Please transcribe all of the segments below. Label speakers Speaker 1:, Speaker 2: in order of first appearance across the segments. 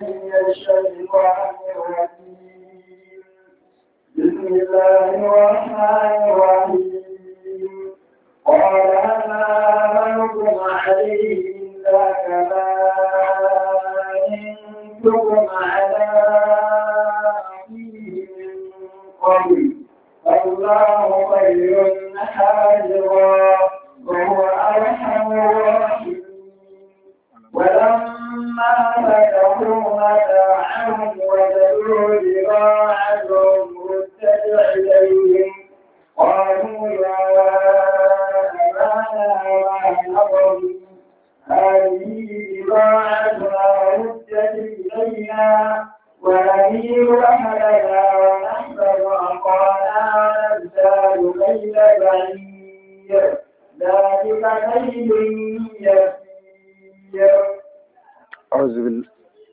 Speaker 1: الشيطان الرجيم بسم الله الرحمن الرحيم قال ما آمنكم عليه إلا كما أنتم على أخيه من قبل الله خير حاجرا وهو أرحم الراحمين ولما فتحوا متاعهم وجدوا بضاعتهم ردت إليهم قالوا يا أبانا وأنظر هذه بضاعتنا ردت إلينا ونمير أهلنا ونحفظ أخانا ونزداد كيل بعير ذلك كيل يسير
Speaker 2: أعوذ بال-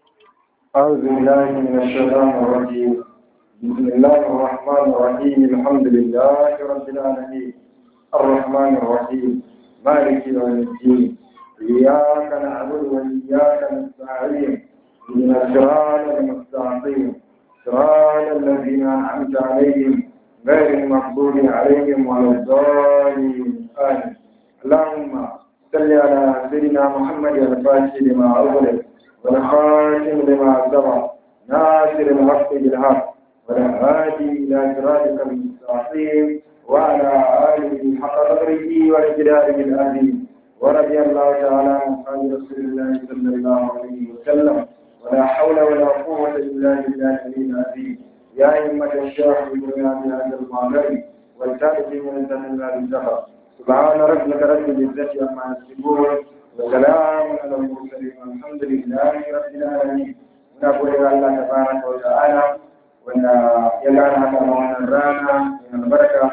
Speaker 2: أعوذ بالله من الشيطان الرجيم بسم الله الرحمن الرحيم الحمد لله رب العالمين الرحمن الرحيم مالك يوم الدين إياك نعبد وإياك نستعين إن الصراط المستقيم صراط الذين أنعمت عليهم غير المغضوب عليهم ولا الضالين آمين اللهم صل على سيدنا محمد الفاتح لما أغلق والخاتم لما سبق ناصر الحق بالحق والهادي إلى صراطك المستقيم وعلى آله حق قدره وإجلاله العظيم ورضي الله تعالى عن أصحاب رسول الله صلى الله عليه وسلم ولا حول ولا قوة إلا بالله العلي العظيم يا أئمة الشيخ بنا بهذا المعبد والتالف من ذنب الزهر سبحان ربك رب العزة عما يصفون وسلام على المرسلين والحمد لله رب العالمين ونقول إلى الله تبارك وتعالى وأن يلعن هذا من الرانا من البركة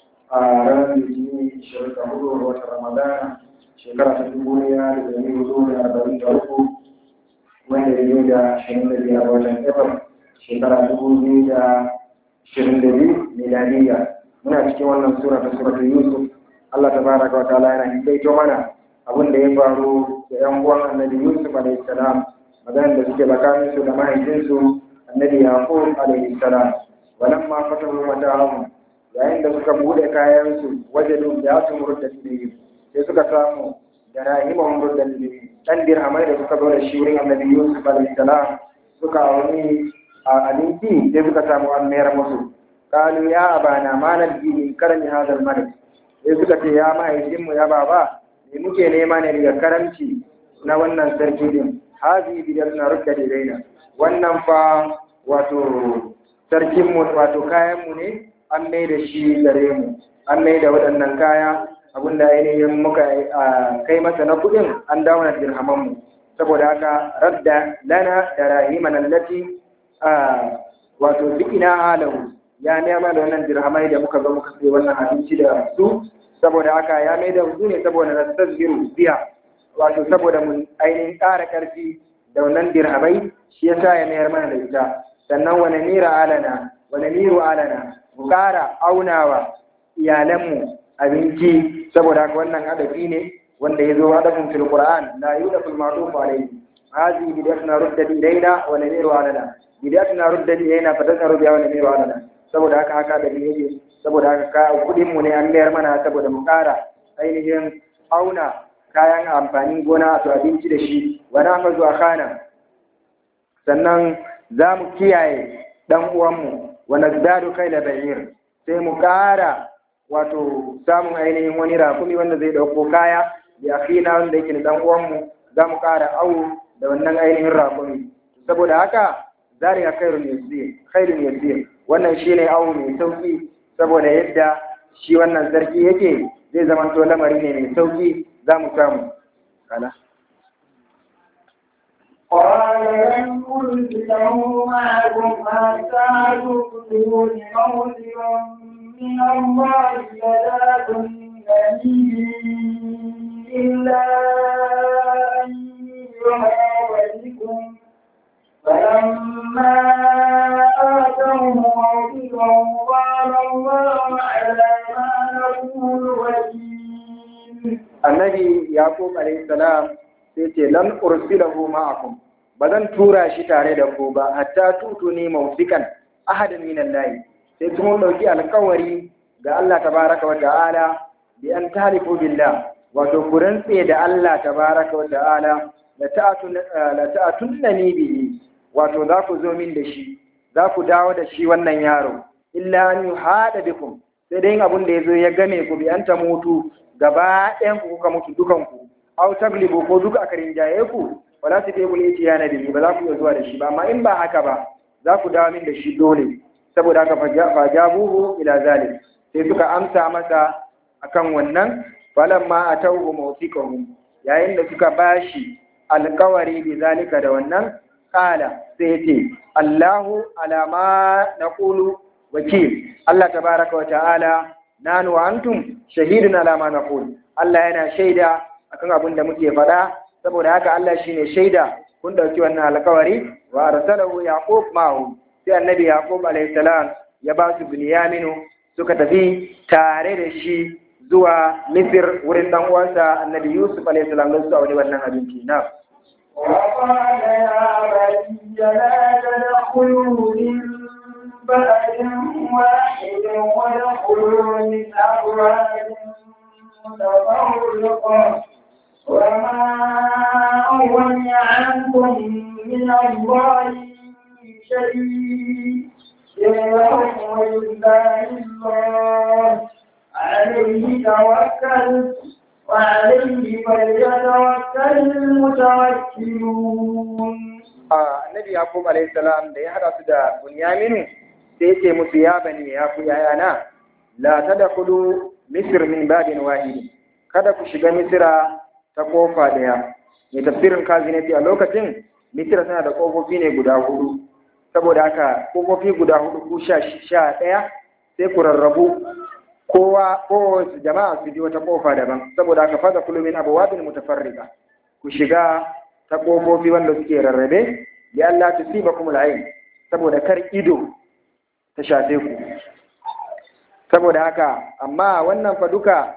Speaker 2: رانا يجيني شركة هدوء وقت رمضان شكرا تدبونيا لجميع وزور أربعين تركوا wanda ya yi da ashirin da biyar watan April shekara dubu biyu da ashirin da biyu miladiya muna cikin wannan sura ta suratul Yusuf Allah ta baraka wa ta'ala yana hikaito mana abin da ya faru da yan uwan annabi Yusuf alaihi salam maganar da suke tsakanin su da mahaifinsu annabi Yaqub alaihi salam walamma fatahu mata'ahum yayin da suka bude kayan su wajadu da su murda sai suka samu da rahimahum murda dan dirhamai da suka zo da shi wurin annabi Yusuf alaihi salam suka wani a abinci sai suka samu an mayar musu qalu ya abana ma nabji min karami hadal malik sai suka ce ya mahaifinmu ya baba me muke nema ne daga karamci na wannan sarki din hazi bidar na rukka da daina wannan fa wato sarkinmu wato kayanmu ne an mai da shi gare mu an mai da waɗannan kaya abinda ainihin muka kai masa na kuɗin an dawo na dirhamanmu saboda haka radda lana da rahiman allati wato duk ina halahu ya nema da wannan dirhamai da muka zo muka sai wannan abinci da su saboda haka ya mai da su ne saboda na tasbiru biya wato saboda mun ainihin ƙara ƙarfi da wannan dirhamai shi ya sa ya mayar mana da ita sannan wani mira alana wani miru alana mu ƙara aunawa iyalanmu abinci saboda haka wannan adabi ne wanda ya zo adabin fil qur'an la yudafu al-ma'ruf alayhi hadhihi bidatuna ruddat ilayna wa namiru alana bidatuna ruddat ilayna fa tasaru biha wa namiru alana saboda haka haka da yake saboda haka ka kudin mu ne an mayar mana saboda mu ƙara ainihin auna kayan amfanin gona to abinci da shi wa nahfazu akhana sannan za mu kiyaye dan uwanmu wa nazdadu kayla ba'ir sai mu ƙara wato samun ainihin wani rakumi wanda zai dauko kaya da akhina wanda yake da dan uwanmu za mu ƙara awo da wannan ainihin rakumi saboda haka zalika khairun yasir khairun yasir wannan shine awo mai sauki saboda yadda shi wannan sarki yake zai zama to lamari ne mai sauki za mu samu kala
Speaker 1: قال لن أرسله معكم حتى تؤتون موثقا من الله لتأتونني إلا أن يحاط بكم فلما آتوه موثقا قال الله على ما نقول وكيل
Speaker 2: annabi yaqub alayhi salam sai ce lan ursilahu ma'akum ba zan tura shi tare da ku ba hatta tutu ne mawfiqan ahadan min Allah sai kuma dauki alƙawari ga Allah tabaraka wa ta'ala bi an talifu billah wato ku rantse da Allah tabaraka wa ta'ala la ta'atun la ta'atunnani bihi wato za ku zo min da shi za ku dawo da shi wannan yaro illa an yuhada bikum sai dai abun da yazo ya game ku bi an ta mutu gaba ɗayan ku kuka mutu dukan ku aw taglibu ko duka aka rinjaye ku wala su kai bul itiyana bihi ba za ku iya zuwa da shi ba amma in ba haka ba za ku dawo min da shi dole saboda haka fajabuhu ila zalik sai suka amsa masa akan wannan falamma atawhu mawfiqahum yayin da suka bashi alƙawari bi zalika da wannan kala sai ce Allahu alama naqulu wakil Allah tabaraka wa ta'ala nanu wa antum shahidun alama naqul Allah yana shaida akan abin da muke faɗa saboda haka Allah shine shaida kun dauki wannan alƙawari wa arsalahu yaqub ma'ahu sai annabi yaqub alayhi salam ya ba su binyaminu suka tafi tare da shi zuwa misir wurin dan uwansa annabi yusuf alayhi salam don su aure wannan abinci na
Speaker 1: وقال يا بني لا تدخلوا من بلد واحد وادخلوا من أبواب متفرقة وما أغني عنكم من الله من شيء يرحم إلا الله عليه توكلت وعليه فليتوكل المتوكلون
Speaker 2: annabi yaqub alayhi salam da ya hada su da bunyaminu sai yace musu ya bani ya ku yayana la tadkhulu misr min babin wahid kada ku shiga misira ta kofa daya mai tafsirin kazinati a lokacin misira tana da kofofi ne guda hudu saboda haka kofofi guda hudu ku sha sha daya sai ku rarrabu kowa kowace jama'a su ji wata kofa daban saboda haka fada kulumin abawabin mutafarrika ku shiga ta kofofi wanda suke rarrabe ya Allah tusibakum al'ain saboda kar ido ta shafe ku saboda haka amma wannan fa duka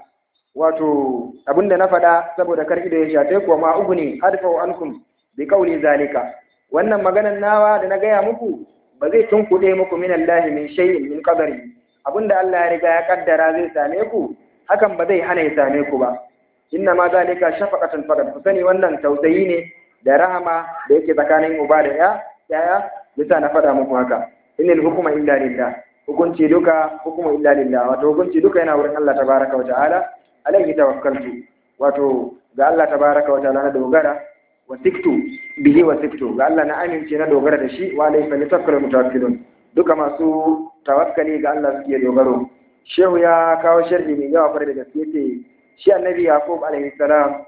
Speaker 2: wato abinda na faɗa saboda kar ido ya shafe ku ma uguni adfa'u ankum bi qawli zalika wannan maganan nawa da na gaya muku ba zai tunkuɗe muku min Allah min shay'in min qadari abinda Allah ya riga ya kaddara zai same ku hakan ba zai hana ya same ku ba inna ma zalika shafaqatan faqat ku sani wannan tausayi ne da rahama da yake tsakanin uba da ya yaya yasa na faɗa muku haka innal hukuma illa lillah hukunci duka hukuma illa lillah wato hukunci duka yana wurin Allah tabaraka wa ta'ala alaihi tawakkaltu wato ga Allah tabaraka wa ta'ala na dogara wa siktu bihi wa siktu ga Allah na amince na dogara da shi wa alaihi falyatawakkalul mutawakkilun duka masu tawakkali ga Allah suke dogaro shehu ya kawo sharhi mai yawa kwarai da gaske ce shi annabi yaqub alaihi salam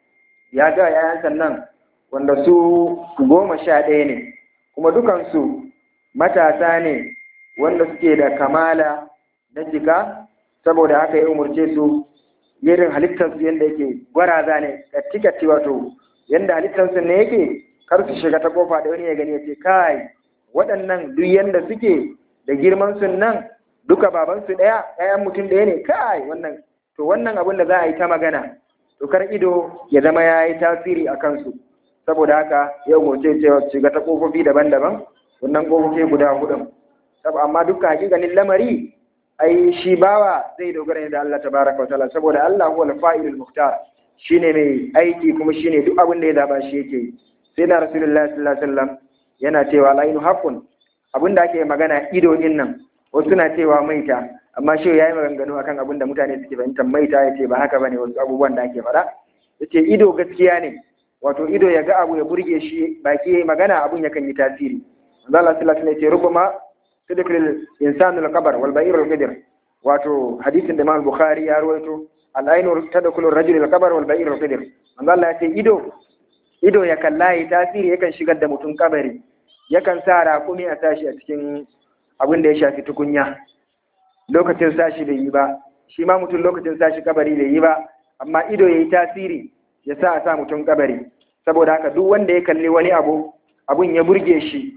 Speaker 2: ya ga yayan sannan wanda su goma sha ɗaya ne kuma dukansu matasa ne wanda suke da kamala na jika saboda haka ya umarce su irin halittarsu yadda yake gwaraza ne katti wato yadda halittarsu ne yake kar su shiga ta kofa da wani ya gani ya ce kai waɗannan duk yadda suke da girman sun nan duka babansu ɗaya ɗayan mutum ɗaya ne kai wannan to wannan abin da za a yi ta magana to kar ido ya zama ya yi tasiri a kansu saboda haka ya umarce cewa shiga ta kofofi daban-daban wannan kofofi guda hudun amma duka hakikanin lamari ai shi bawa zai dogara ne da Allah tabaraka wa ta'ala saboda Allah huwa al-fa'ilul muhtar shine mai aiki kuma shine duk abin da ya zaba shi yake sai na rasulullahi sallallahu alaihi wasallam yana cewa lainu haqqun abin da ake magana ido din nan wasu na cewa maita amma shi yayi maganganu akan abin da mutane suke fahimtar maita yace ba haka bane wasu abubuwan da ake faɗa yace ido gaskiya ne wato ido ya ga abu ya burge shi baki magana abun yakan yi tasiri manzo Allah sallallahu alaihi wasallam yace rubama tudkhil insanu al-qabr wal ba'ir al-qidr wato hadisin da Imam Bukhari ya rawaito al-ainu tadkhulu ar-rajul al-qabr wal ba'ir al-qidr manzo Allah yace ido ido ya kalla yi tasiri yakan shigar da mutum kabari yakan sa raƙumi a tashi a cikin abin da ya shafi tukunya lokacin sashi bai yi ba shi ma mutum lokacin sashi kabari bai yi ba amma ido ya yi tasiri ya sa a sa mutum kabari saboda haka duk wanda ya kalli wani abu abun ya burge shi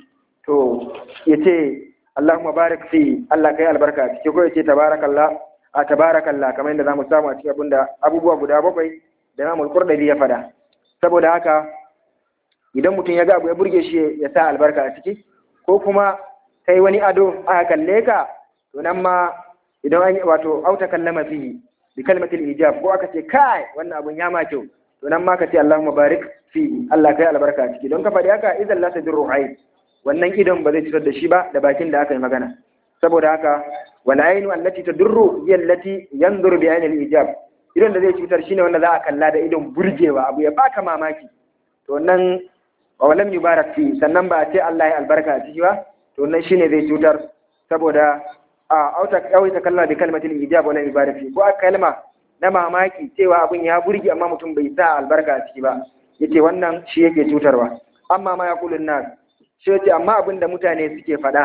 Speaker 2: to ya ce Allahumma barik fi Allah kai albarka cike ko ya ce tabarakallah a tabarakallah kamar yadda zamu samu a cikin abin da abubuwa guda bakwai da Imam Al-Qurtubi ya fada saboda haka idan mutum ya ga abu ya burge shi ya sa albarka a ciki ko kuma kai wani ado aka kalle ka to nan ma idan an wato auta kallama fihi bi kalmatil ijab ko aka ce kai wannan abun ya ma kyau to nan ma ka ce Allahumma barik fihi Allah kai albarka a ciki don ka faɗi haka idan la tadurru ayn wannan idon ba zai cutar da shi ba da bakin da aka yi magana saboda haka wal aynu allati tadurru hiya allati yanzuru bi aynil ijab idon da zai cutar shine wanda za a kalla da idon burgewa abu ya baka mamaki to wannan wa lam yubarak fi sannan ba a ce Allah ya albarka a ciki ba to wannan shine zai cutar saboda a auta kawai ta kalla da kalmatin ijab wala yubarak fi ko a kalma na mamaki cewa abun ya burge amma mutum bai sa albarka a ciki ba yace wannan shi yake cutarwa amma ma yaqulun nas shi yace amma abin da mutane suke faɗa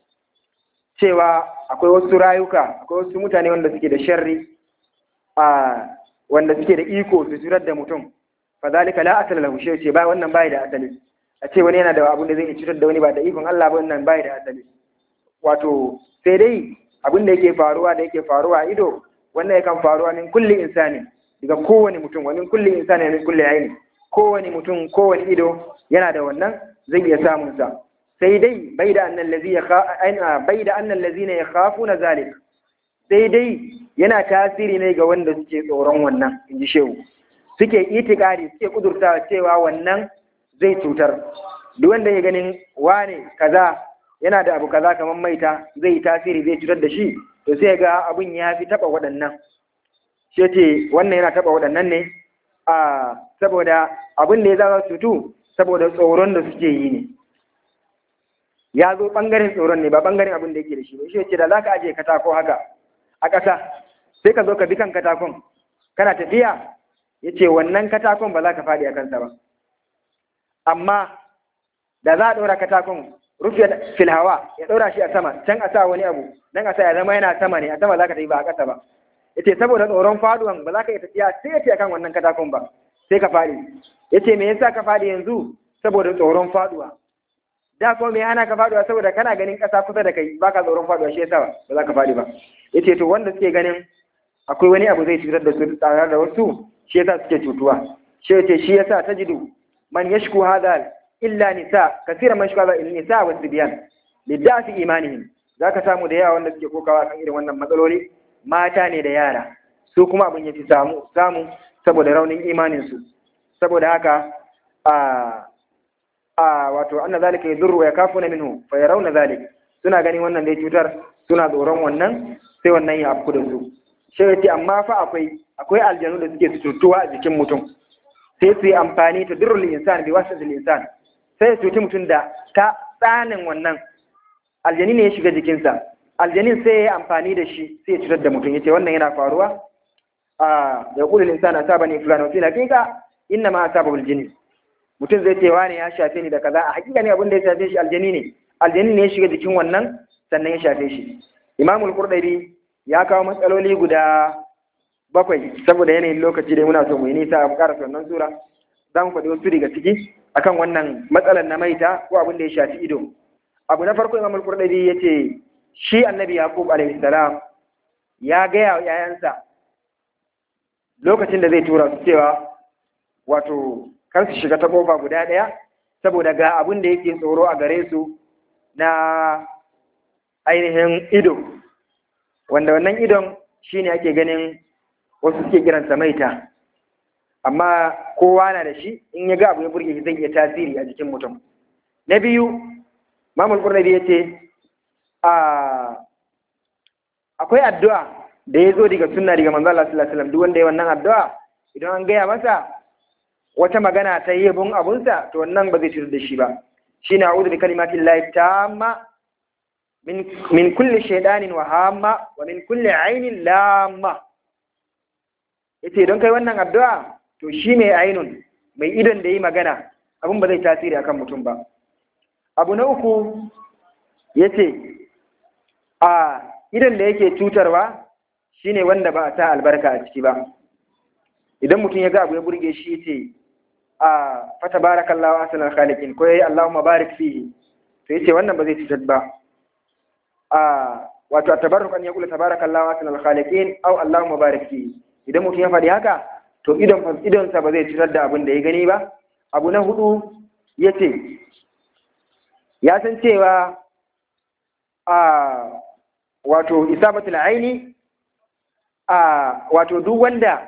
Speaker 2: cewa akwai wasu rayuka akwai wasu mutane wanda suke da sharri a wanda suke da iko su cutar da mutum fa zalika la asala lahu shi ce ba wannan bai da asali a ce wani yana da abin da zai iya cutar da wani ba da ikon Allah ba wannan bai da asali wato sai dai abin da yake faruwa da yake faruwa a ido wannan yakan faruwa min kulli insani daga kowane mutum wani kulli insani min kulli aini kowane mutum kowane ido yana da wannan zai iya samun sa sai dai bai da annal ladzi ya bai da annal ladzina yakhafuna zalik sai dai yana tasiri ne ga wanda suke tsoron wannan in ji shehu suke itikari suke kudurta cewa wannan zai cutar duk wanda ya ganin wane kaza yana da abu kaza kamar maita zai tasiri zai cutar da shi to sai ga abun ya fi taba waɗannan shi ce wannan yana taba waɗannan ne a saboda abin da ya zama cutu saboda tsoron da suke yi ne ya zo ɓangaren tsoron ne ba ɓangaren abin da yake da shi ba shi ce da za ka ajiye katako haka a ƙasa sai ka zo ka bi kan katakon kana tafiya ya ce wannan katakon ba za ka faɗi a kansa ba amma da za a ɗora katakon rufe filhawa ya ɗora shi a sama can a sa wani abu nan a sa ya zama yana sama ne a sama za ka tafi ba a ƙasa ba ya ce saboda tsoron faduwan ba za ka iya tafiya sai ya ce akan wannan katakon ba sai ka faɗi ya ce me yasa ka faɗi yanzu saboda tsoron faduwa da kuma me hana ka faduwa saboda kana ganin ƙasa kusa da kai baka tsoron faduwa shi yasa ba za ka faɗi ba yace to wanda suke ganin akwai wani abu zai cutar da su tare da wasu shi yasa suke cutuwa shi yace shi yasa tajidu man yashku hadha illa nisa kasira man yashku hadha illa nisa wa sibyan lidafi imanihim zaka samu da yawa wanda suke kokawa kan irin wannan matsaloli mata ne da yara su kuma abin yafi samu samu saboda raunin imanin su saboda haka a a wato anna zalika yadurru wa yakafuna minhu fa yarawna zalik suna ganin wannan dai cutar suna tsoron wannan sai wannan ya afku da su shi yace amma fa akwai akwai aljanu da suke cutuwa a jikin mutum sai su yi amfani ta durrul insan bi wasatil insan sai su cuci mutum da ta tsanin wannan aljani ne ya shiga jikinsa aljanin sai ya yi amfani da shi sai ya cutar da mutum yace wannan yana faruwa a ya kulul insana asabani fulana wa fil haqiqa inna ma asabul jinni mutum zai ce wani ya shafe ni da kaza a hakika ne abin da ya shafe shi aljani ne aljani ne ya shiga jikin wannan sannan ya shafe shi imamul qurdabi ya kawo matsaloli guda bakwai saboda yanayin lokaci da muna so mu yi nisa a ƙara sannan sura za mu faɗi wasu daga ciki akan wannan matsalar na maita ko abin da ya shafi ido abu na farko imamul qurdabi ya ce shi annabi yaqub alaihi salam ya gaya wa 'ya'yansa lokacin da zai tura su cewa wato kar su shiga ta kofa guda ɗaya saboda ga abin da yake tsoro a gare su na ainihin ido wanda wannan idon shine ake ganin wasu suke kiransa maita amma kowa na da shi in ya ga abu ya burge shi zai iya tasiri a jikin mutum na biyu mamul qurnabi ya ce akwai addu'a da ya zo daga sunna daga manzo Allah sallallahu alaihi wasallam duk wanda ya wannan addu'a idan an gaya masa wata magana ta yi yabon abunsa to wannan ba zai cutar da shi ba shi ne a'udhu bi kalimatin lahi tamma min min kulli shaydanin wa hamma wa min kulli ainin lamma yace don kai wannan addu'a to shi mai ainun mai idon da yi magana abun ba zai tasiri akan mutum ba abu na uku yace a idon da yake cutarwa shine wanda ba a sa albarka a ciki ba idan mutum ya ga abu ya burge shi ce a fata barakallahu ahsanal khaliqin ko yayi Allahumma barik fihi to yace wannan ba zai cutar ba a wato tabarruk an yaqulu tabarakallahu ahsanal khaliqin aw Allahumma barik fihi idan mutum ya faɗi haka to idon idon sa ba zai cutar da abin da ya gani ba abu na hudu
Speaker 3: yace ya san cewa a wato isabatul aini a wato duk wanda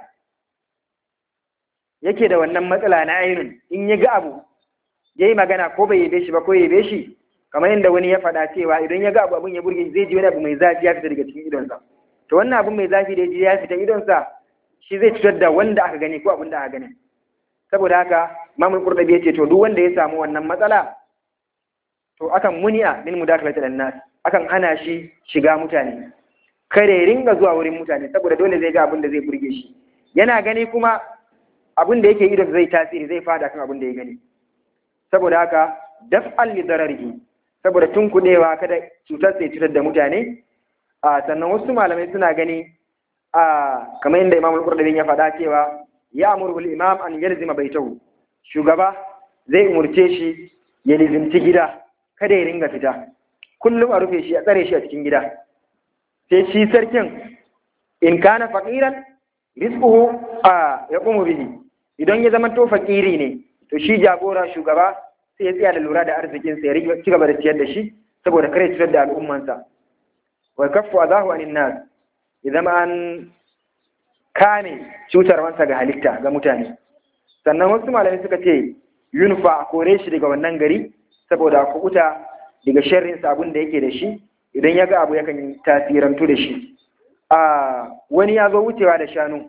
Speaker 3: yake da wannan matsala na ainun in ya ga abu ya yi magana ko bai yabe shi ba ko ya yabe shi kamar yadda wani ya faɗa cewa idan ya ga abu abin ya burge zai ji wani abu mai zafi ya fita daga cikin idonsa to wannan abu mai zafi da ya ji ya fita idonsa shi zai cutar da wanda aka gani ko abin da aka gani saboda haka mamul qurdabi ya ce to duk wanda ya samu wannan matsala to akan muni'a min mudakalati dan nas akan hana shi shiga mutane kare ringa zuwa wurin mutane saboda dole zai ga abin da zai burge shi yana gani kuma abin da yake idon zai tasiri zai fada kan abin da ya gani saboda haka daf'al li dararihi saboda tun kudewa kada cutar sai cutar da mutane a sannan wasu malamai suna gani a kamar yadda Imam al-Qurtubi ya faɗa cewa ya amuru al-imam an yalzima baitahu shugaba zai umurce shi ya lizinci gida kada ya ringa fita kullum a rufe shi a tsare shi a cikin gida sai shi sarkin in kana faqiran rizquhu a yaqumu bihi idan ya zama to fakiri ne to shi jagora shugaba sai ya tsaya da lura da arzikin sa ya ci gaba da ciyar da shi saboda kare cutar da al'ummansa wa kaffu adahu anin nas ya zama an kame cutarwansa ga halitta ga mutane sannan wasu malamai suka ce yunfa a kore shi daga wannan gari saboda a kubuta daga sharrin abun da yake da shi idan ya ga abu yakan tasirantu da shi a wani ya zo wucewa da shanu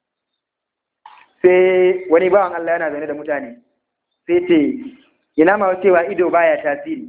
Speaker 3: sai wani bawan Allah yana zaune da mutane sai ce ina ma cewa ido baya tasiri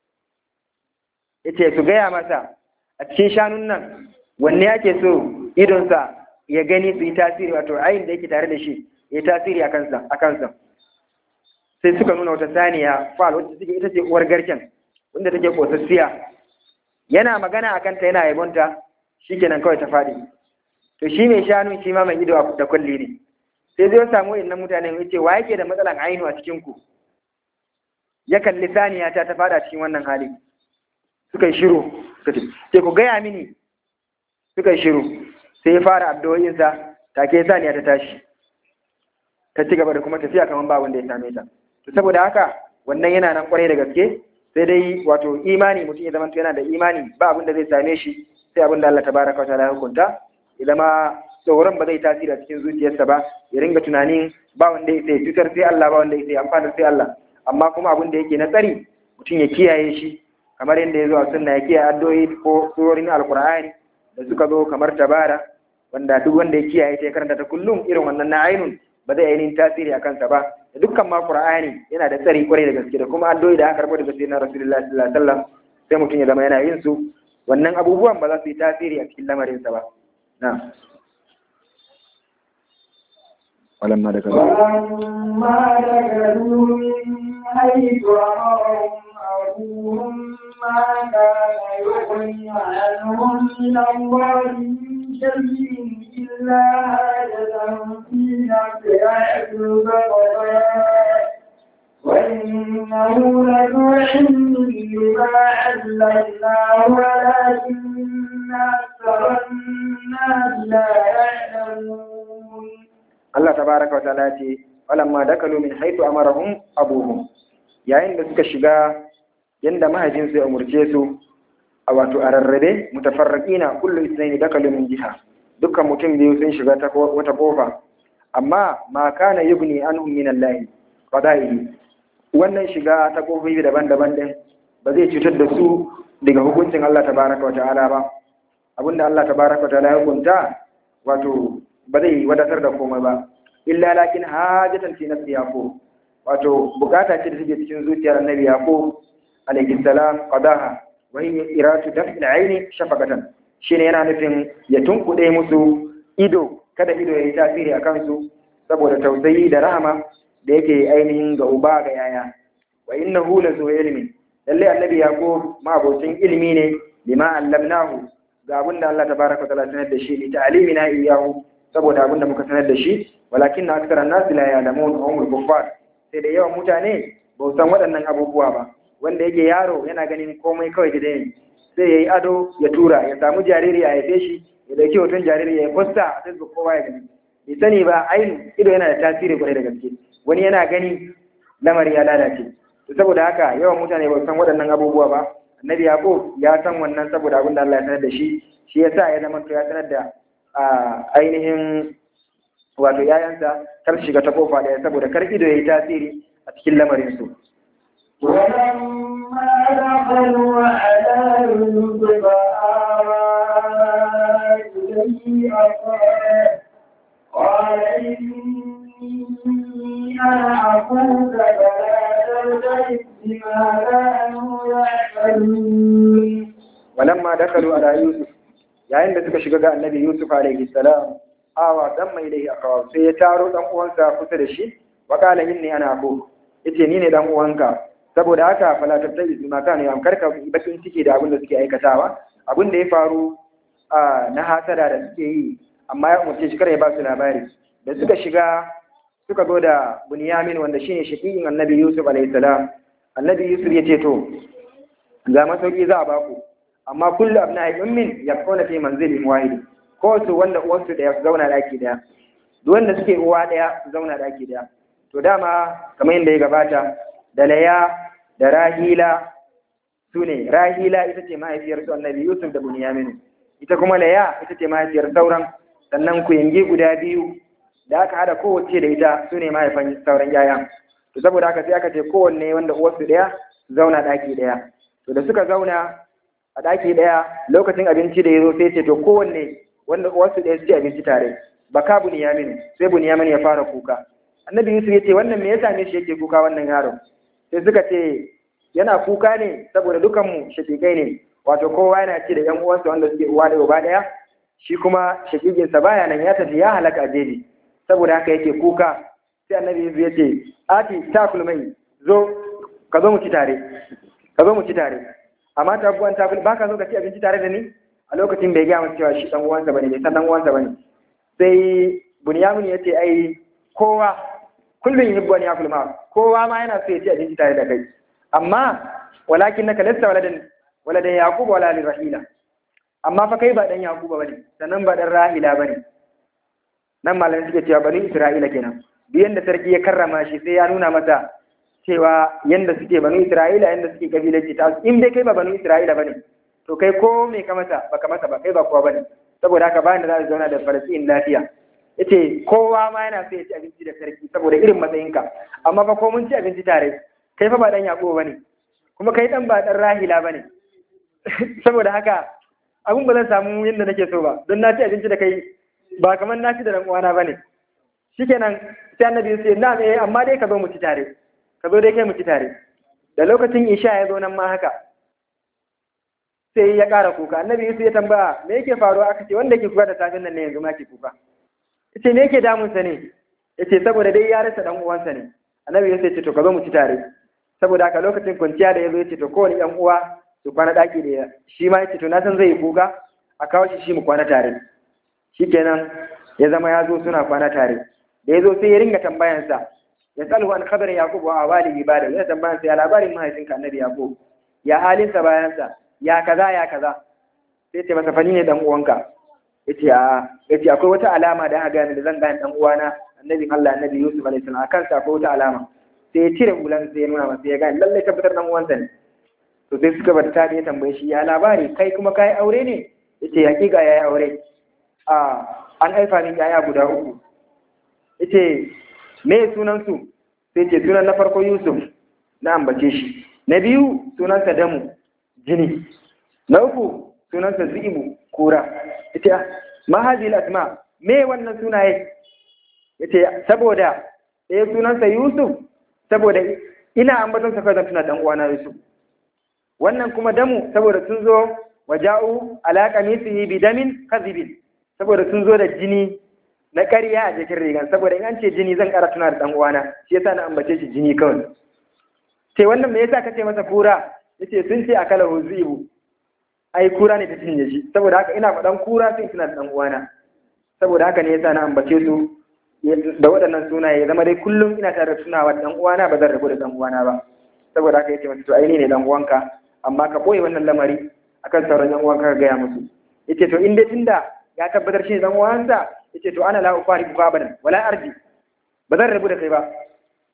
Speaker 3: yace su gaya masa a cikin shanun nan wanne ake so idonsa ya gani su yi tasiri wato ayin da yake tare da shi ya tasiri a kansa a kansa sai suka nuna wata saniya fal wacce take ita ce uwar garken wanda take kosassiya yana magana akan ta yana yabonta shikenan kawai ta faɗi to shi mai shanu shi ma mai ido da kulli ne sai zai samu innan mutanen ya ce wa yake da matsalan ainu a cikin ku ya kalli saniya ta ta fada cikin wannan hali suka yi shiru suka ce sai ku gaya mini suka yi shiru sai ya fara addu'o'insa take saniya ta tashi ta ci gaba da kuma tafiya kamar ba wanda ya same ta to saboda haka wannan yana nan kwarai da gaske sai dai wato imani mutum ya zama yana da imani ba abin da zai same shi sai abin da Allah tabaraka wa ta'ala ya hukunta ya zama tsoron ba zai tasiri a cikin zuciyarsa ba ya ringa tunanin ba wanda ya sai cutar sai Allah ba wanda ya sai amfana sai Allah amma kuma abin da yake na tsari mutum ya kiyaye shi kamar yadda ya zo a sunna ya kiyaye addu'o'i ko surorin alqur'ani da suka zo kamar tabara wanda duk wanda ya kiyaye ta ya karanta ta kullum irin wannan na ainun ba zai ainihin tasiri a kansa ba da dukkan ma qur'ani yana da tsari kwarai da gaske da kuma addu'o'i da aka karɓo daga sayyidina rasulullahi sallallahu alaihi wasallam sai mutum ya zama yana yin su wannan abubuwan ba za su yi tasiri a cikin lamarinsa ba na ولما دخلوا
Speaker 1: ولما دخلوا من حيث أمرهم أبوهم ما كان يغني عنهم من الله من شيء إلا حاجة في نفس يعجب وإنه لذو علم لما علمناه ولكن أكثر الناس لا يعلمون
Speaker 3: Allah tabaraka wa ta'ala ce walamma dakalu min haythu amarahum abuhum yayin da suka shiga yanda mahajin su ya umurce su a wato a rarrabe mutafarriqina kullu ithnaini dakalu min jiha dukkan mutum biyu sun shiga ta wata kofa amma ma kana yugni anhum min Allah qada'ihi wannan shiga ta kofofi daban-daban din ba zai cutar da su daga hukuncin Allah tabaraka wa ta'ala ba abinda Allah tabaraka wa ta'ala ya hukunta wato ba zai wadatar da komai ba illa lakin hajatan fi nafsi yaqub wato bukata ce da take cikin zuciyar annabi yaqub alayhi salam qadaha wa hiya iratu daf'il aini shafaqatan shine yana nufin ya tunkuɗe musu ido kada ido ya yi tasiri a kansu saboda tausayi da rahama da yake ainihin ga uba ga yaya wa innahu la zu ilmi lalle annabi yaqub ma abocin ilimi ne lima allamnahu ga abinda Allah tabaraka wa ta'ala sanar da shi li ta'limina iyyahu saboda abinda muka sanar da shi walakin na aksara nasu la ya'lamun umul kuffar sai da yawan mutane ba su san waɗannan abubuwa ba wanda yake yaro yana ganin komai kawai da ne sai yayi ado ya tura ya samu jariri a haife shi ya dauki hoton jariri ya posta a Facebook kowa ya gani bai sani ba ainihin ido yana da tasiri kwarai da gaske wani yana gani lamari ya lalace saboda haka yawan mutane ba san waɗannan abubuwa ba annabi yaqub ya san wannan saboda abin da Allah ya sanar da shi shi yasa ya zama ya sanar da ainihin wato yayansa kar shiga ta kofa daya saboda kar ido yayi tasiri a cikin lamarin su
Speaker 1: ولما دخلوا على يوسف آوى إليه أخاه قال إني أنا أخوك فلا ترتد بما كانوا يعملون
Speaker 3: ولما دخلوا على يوسف yayin da suka shiga ga annabi Yusuf alaihi salam awa dan mai dai akawa sai ya taro dan uwansa kusa da shi wa qala inni ana aku yace ni ne dan uwanka saboda haka fala tabtai bima kana yam karka bakin ciki da abin da suke aikatawa abin da ya faru na hasada da suke yi amma ya umarce shi kare ba su labari da suka shiga suka zo da bunyamin wanda shine shaqiqin annabi Yusuf alaihi salam annabi Yusuf ya ce to ga masauki za a baku amma kullu abna'i ummin yakuna fi manzilin wahid ko su wanda uwansu da ya zauna daki daya duk wanda suke uwa daya su zauna daki daya to dama kamar yadda ya gabata da laya da rahila su ne rahila ita ce mahaifiyar su annabi yusuf da bunyamin ita kuma laya ita ce mahaifiyar sauran sannan ku yange guda biyu da aka hada kowace da ita su ne mahaifan sauran yaya to saboda haka sai aka ce kowanne wanda uwarsu daya su zauna daki daya to da suka zauna a ɗaki ɗaya lokacin abinci da ya zo sai ce to kowanne wanda wasu ɗaya su ci abinci tare baka bunyamin sai bunyamin ya fara kuka annabi yusuf ya ce wannan me yasa ne shi yake kuka wannan yaron sai suka ce yana kuka ne saboda dukanmu shakikai ne wato kowa yana ci da yan uwansa wanda suke uwa da uba ɗaya shi kuma shakikinsa baya nan ya tafi ya halaka a jeji saboda haka yake kuka sai annabi yusuf ya ce ati takul mai zo ka zo mu ci tare ka zo mu ci tare amma ta buwan ta ba ka zo ka ci abinci tare da ni a lokacin bai gaya masa cewa shi dan uwansa bane bai san dan uwansa bane sai bunyamin ya ce ai kowa kullum yuhibbu an yakul ma kowa ma yana so ya ci abinci tare da kai amma walakin naka lasta waladan waladan yaqub wala li rahila amma fa kai ba dan yaquba bane sannan ba dan rahila bane nan malamin suke cewa bani isra'ila kenan duk yanda sarki ya karrama shi sai ya nuna masa cewa yanda suke banu Isra'ila yanda suke kabilanci ta in dai kai ba banu Isra'ila bane to kai ko me ka masa baka masa ba kai ba kowa bane saboda haka bayan da za su zauna da Falastin lafiya yace kowa ma yana so ya ci abinci da sarki saboda irin matsayinka amma fa ko mun ci abinci tare kai fa ba dan Yakubu bane kuma kai dan ba dan Rahila bane saboda haka abun ba zan samu yanda nake so ba don na ci abinci da kai ba kamar na ci da dan uwana bane shikenan sai annabi ya ce na eh amma dai ka zo mu ci tare ka zo dai kai mu ci tare da lokacin isha ya zo nan ma haka sai ya ƙara kuka annabi yusuf ya tambaya me yake faruwa aka ce wanda ke kuka da safin nan ne yanzu ma ke kuka yace me yake damun sa ne yace saboda dai ya rasa dan uwansa ne annabi yusuf ya ce to ka zo mu ci tare saboda haka lokacin kwanciya da ya zo ya ce to kowane ɗan uwa su kwana ɗaki da shi ma ya ce to na san zai yi kuka a kawo shi shi mu kwana tare shikenan ya zama ya zo suna kwana tare da ya zo sai ya ringa tambayansa ya tsalhu an khabarin yaqub wa awali ibada ya tambayansa ya labarin mahaifinka annabi yaqub ya halinsa bayansa ya kaza ya kaza sai ce masa fani ne dan uwanka yace a yace akwai wata alama da aka gane da zan gane dan uwana annabin Allah annabi Yusuf alaihi salam akan sa akwai wata alama sai ya cire hulan sai ya nuna masa ya gane lallai tabbatar dan uwansa ne to sai suka bata ta ya tambaye shi ya labari kai kuma kai aure ne yace hakika yayi aure a an haifa min yaya guda uku yace me sunan su sai ce sunan na farko Yusuf na ambace shi na biyu sunansa Damu jini na uku sunansa Zibu kura ita ma hadhihi asma me wannan sunaye yace saboda eh sunansa Yusuf saboda ina ambaton sa kazan tuna dan uwana Yusuf wannan kuma damu saboda sun zo waja'u ala qamisihi bidamin kadhibin saboda sun zo da jini na ƙarya a jikin rigan saboda in an ce jini zan ƙara tuna da dan uwana shi yasa na ambace shi jini kawai sai wannan me yasa kace masa kura yace sun ce akala huzibu ai kura ne ta cinye shi saboda haka ina faɗan kura sai tuna da dan uwana saboda haka ne yasa na ambace su da waɗannan sunaye zama dai kullum ina tare da tunawa da dan uwana ba zan rabu da dan uwana ba saboda haka yace masa to ai ne dan uwanka amma ka boye wannan lamari akan sauran yan uwanka ka gaya musu yace to in dai tunda ya tabbatar shi dan uwansa yace to ana la ufariku abadan wala arji ba zan rabu da kai ba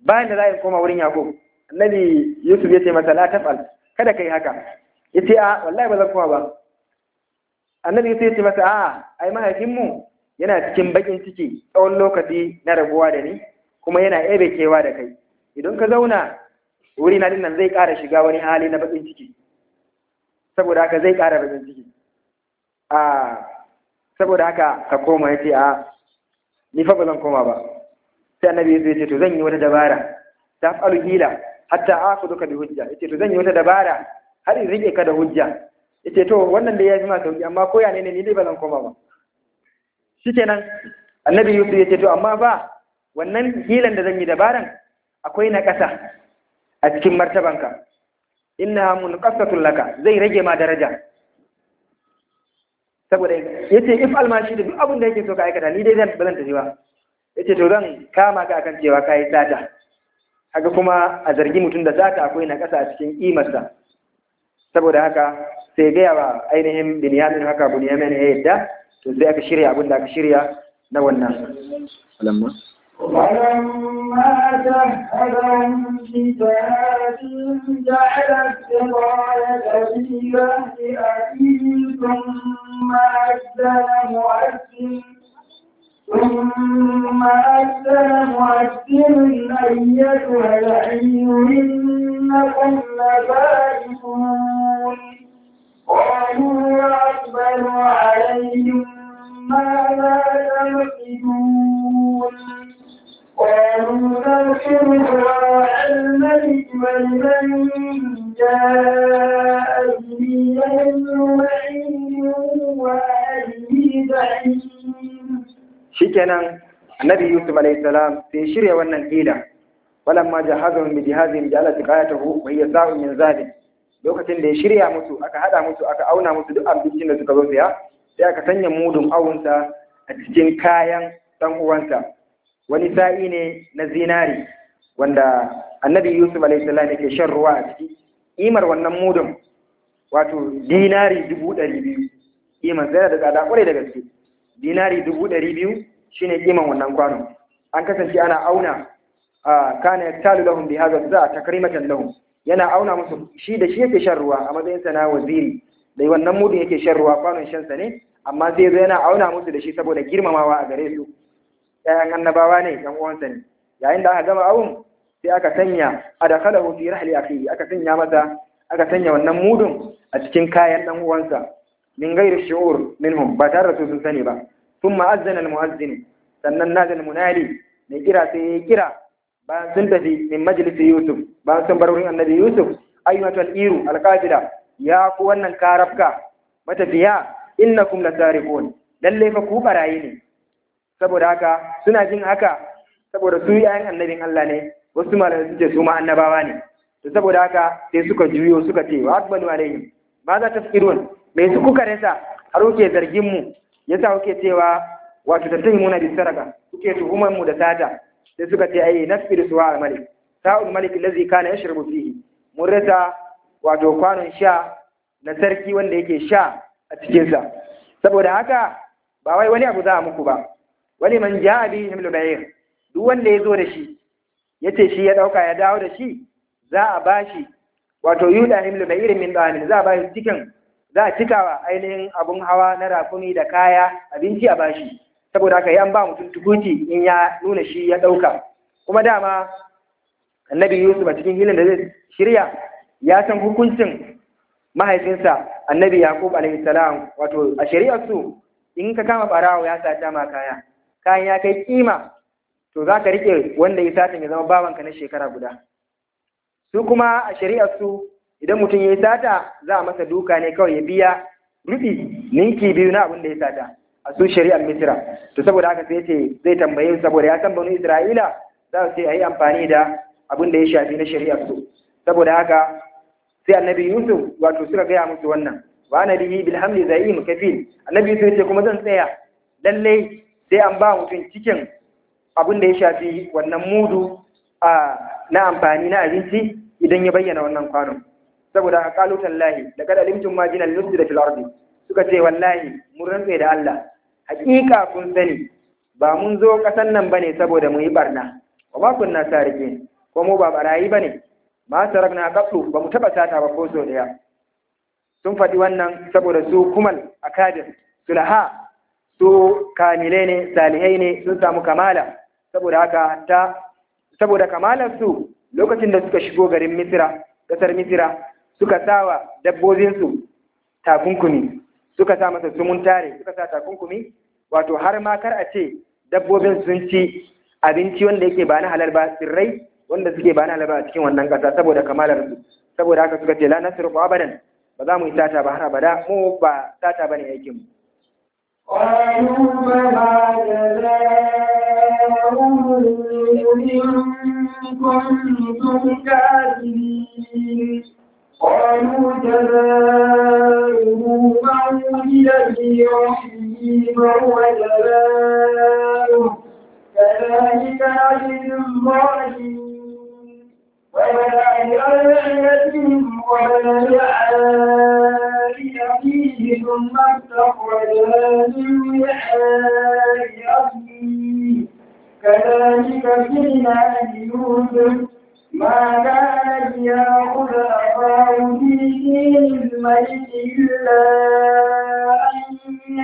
Speaker 3: bayan da za a koma wurin Yakub annabi Yusuf ya ce masa la tafal kada kai haka yace a wallahi ba zan koma ba annabi Yusuf ya ce masa a ai mahaifinmu yana cikin bakin ciki tsawon lokaci na rabuwa da ni kuma yana ebe kewa da kai idan ka zauna wuri na dinnan zai ƙara shiga wani hali na bakin ciki saboda haka zai ƙara bakin ciki a saboda haka ka koma ya ce a ni fa ba zan koma ba sai annabi ya ce to zan yi wata dabara ta falu hila hatta akuduka bi hujja yace to zan yi wata dabara har in rike ka da hujja yace to wannan da ya fi ma sauki amma ko ya ne ni dai ba zan koma ba shikenan annabi yusuf yace to amma ba wannan hilan da zan yi dabaran akwai na ƙasa a cikin martabanka innaha munqasatun laka zai rage ma daraja saboda yace if almashi da duk abin da yake so ka aikata ni dai zan ba zan tafi ba yace to zan kama ka akan cewa kai sata haka kuma a zargi mutum da sata akwai na ƙasa a cikin kimarsa saboda haka sai gaya wa ainihin binyamin haka binyamin ya yadda to sai aka shirya abin da aka shirya na wannan
Speaker 1: ولما جهزهم بجهازهم جعل السقاية في رهن أبيه ثم أذن مؤذن ثم أذن مؤذن أيتها العير إنكم لبارئون قالوا وأقبلوا عليهم ماذا تفقدون قالوا نغفر دعاء الملك ولمن جاء به علم بعيد وأهله بعيد
Speaker 3: shikenan annabi yusuf alayhi salam sai shirya wannan hila walamma jahazahum bi jihazihim ja'ala tiqayatahu wa hiya sa'un min zalim lokacin da ya shirya musu aka hada musu aka auna musu duk abincin da suka zo saya sai aka sanya mudun awunsa a cikin kayan dan uwansa wani sa'i ne na zinari wanda annabi yusuf alayhi salam yake shan ruwa a ciki imar wannan mudun wato dinari dubu ɗari biyu imar sai da tsada kwarai da gaske dinari dubu ɗari biyu shine kiman wannan kwano an kasance ana auna a kana yaktalu lahum bi hadha za takrimatan lahum yana auna musu shi da shi yake shan ruwa a matsayin sa na waziri dai wannan mudun yake shan ruwa kwanon shan sa ne amma sai zo yana auna musu da shi saboda girmamawa a gare su ƴaƴan annabawa ne ɗan uwansa ne yayin da aka gama awun sai aka sanya adakhalahu fi rahli akhihi aka sanya masa aka sanya wannan mudun a cikin kayan ɗan uwansa min gairi shi'ur minhum ba tare da su sun sani ba thumma azzana al-muazzin sannan nazal munali mai kira sai ya kira bayan sun tafi min majlisi yusuf bayan sun bar wurin annabi yusuf ayyatu al-iru al-qafila ya ku wannan karafka matafiya innakum lasariqun lalle fa ku barayi ne saboda haka suna jin haka saboda su yayan annabin Allah ne wasu malamai suke su ma annabawa ne to saboda haka sai suka juyo suka ce wa akbalu alaihim ma za ta firun me su kuka rasa har kuke zargin mu yasa kuke cewa wato tattahimuna bis saraka kuke tuhumar mu da sata sai suka ce ai nasfir suwa al malik sa'ul malik allazi kana yashrabu fihi mun rasa wato kwanon sha na sarki wanda yake sha a cikin sa saboda haka ba wai wani abu za a muku ba wani man ja'a bi himlu bayr duk wanda ya zo da shi yace shi ya dauka ya dawo da shi za a bashi wato yuda himlu bayr min damin za a bashi cikin za a cikawa ainihin abun hawa na rakumi da kaya abinci a bashi saboda haka an ba mutum tukuti in ya nuna shi ya ɗauka kuma dama annabi yusuf a cikin hilin da zai shirya ya san hukuncin mahaifinsa annabi yaqub alaihi salam wato a shari'ar su in ka kama barawo ya sata ma kaya kayan ya kai kima to za ka rike wanda ya sata ya zama bawanka na shekara guda su kuma a shari'ar su idan mutum ya yi sata za a masa duka ne kawai ya biya rufi ninki biyu na abin da ya sata a su shari'ar misira to saboda haka sai ce zai tambaye saboda ya san banu isra'ila za su ce a yi amfani da abin da ya shafi na shari'ar su saboda haka sai annabi yusuf wato suka gaya musu wannan wa ana bihi bil hamli zaim kafil annabi yusuf ya ce kuma zan tsaya lalle sai an ba mutum cikin abin da ya shafi wannan mudu a na amfani na abinci idan ya bayyana wannan kwanon saboda haka kalu tallahi da kada limtum ma jinal nusra fil ardi suka ce wallahi mun rantse da Allah hakika kun sani ba mun zo kasan nan bane saboda mu yi barna wa ma kunna sarike ko mu ba barayi bane ma sarakna qatlu ba mu taba sata ba ko so daya sun faɗi wannan saboda su kumal akadir sulaha su kamile ne salihai ne sun samu kamala saboda haka ta saboda kamalar su lokacin da suka shigo garin misira kasar misira suka sawa dabbobinsu takunkumi suka sa masa sumun tare suka sa takunkumi wato har ma kar a ce dabbobin sun ci abinci wanda yake ba na halal ba tsirrai wanda suke ba na halal ba a cikin wannan kasa saboda kamalar su saboda haka suka ce la nasru abadan ba za mu yi sata ba har abada mu ba sata bane aikin mu
Speaker 1: قالوا فما جزاؤه إن كنتم كاذبين قالوا جزاؤه من وجد في رحمه فهو جزاؤه كذلك نجزي الظالمين وبدأ بأوعيتهم وبدأ فيه ثم استخرجها من وعاء أخيه كذلك كنا ليوسف ما كان ليأخذ أخاه في دين الملك إلا أن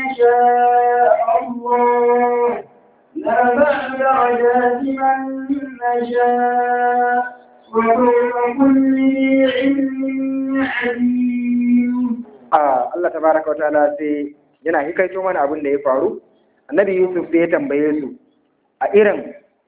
Speaker 1: يشاء الله نرفع درجات من نشاء وفوق كل ذي علم عليم
Speaker 3: Allah tabaraka wa ta'ala sai yana hikaito mana abin da ya faru annabi Yusuf sai ya tambaye su a irin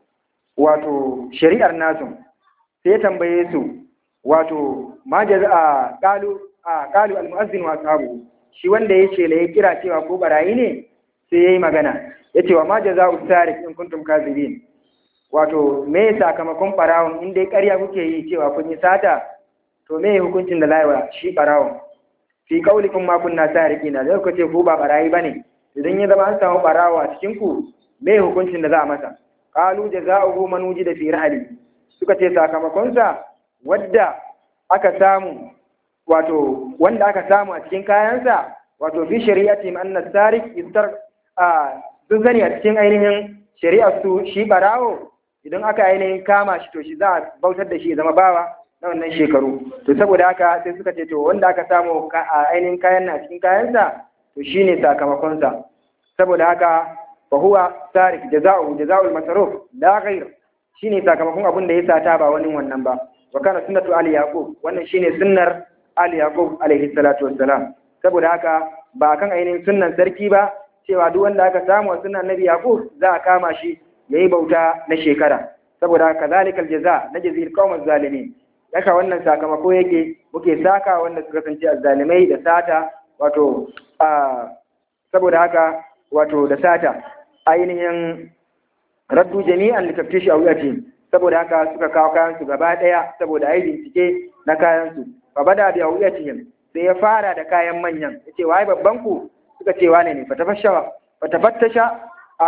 Speaker 3: wato shari'ar nasu sai ya tambaye su wato ma jaza qalu a qalu al-mu'azzin wa ashabu shi wanda ya ce ya kira cewa ko barayi ne sai yayi magana yace wa ma jaza'u sariq in kuntum kazibin wato me sakamakon barawon in dai ƙarya kuke yi cewa kun yi sata to me hukuncin da laiwa shi barawon fi kaulikum ma kunna sariqina da kuka ce ku ba barayi bane idan ya zama an samu barawo a cikin ku me hukuncin da za a masa qalu jazaohu man wujida fi rahli suka ce sakamakon sa wadda aka samu wato wanda aka samu a cikin kayansa wato fi shari'ati anna sariq istar a sun sani a cikin ainihin shari'ar su shi barawo idan aka ainihin kama shi to shi za a bautar da shi ya zama bawa na wannan shekaru to saboda haka sai suka ce to wanda aka samu a ainihin kayan na cikin kayansa to shine sakamakonsa saboda haka fa huwa sarik jaza'u jaza'ul masaruf la ghair shine sakamakon abin da ya sata ba wani wannan ba wa kana sunnatu ali yaqub wannan shine sunnar ali yaqub alaihi salatu wassalam saboda haka ba kan ainihin sunnan sarki ba cewa duk wanda aka samu a sunnan nabi yaqub za a kama shi yayi bauta na shekara saboda haka zalikal jaza najzil qawmaz zalimin yaka wannan sakamako yake muke saka wanda suka kasance azzalimai da sata wato a saboda haka wato da sata ainihin raddu jami'an litaftishi a wuyati saboda haka suka kawo kayan su gaba daya saboda ai bincike na kayan su fa bada bi awiyatihim sai ya fara da kayan manyan yace wai babban ku suka ce wane ne fatafashawa fatafattasha a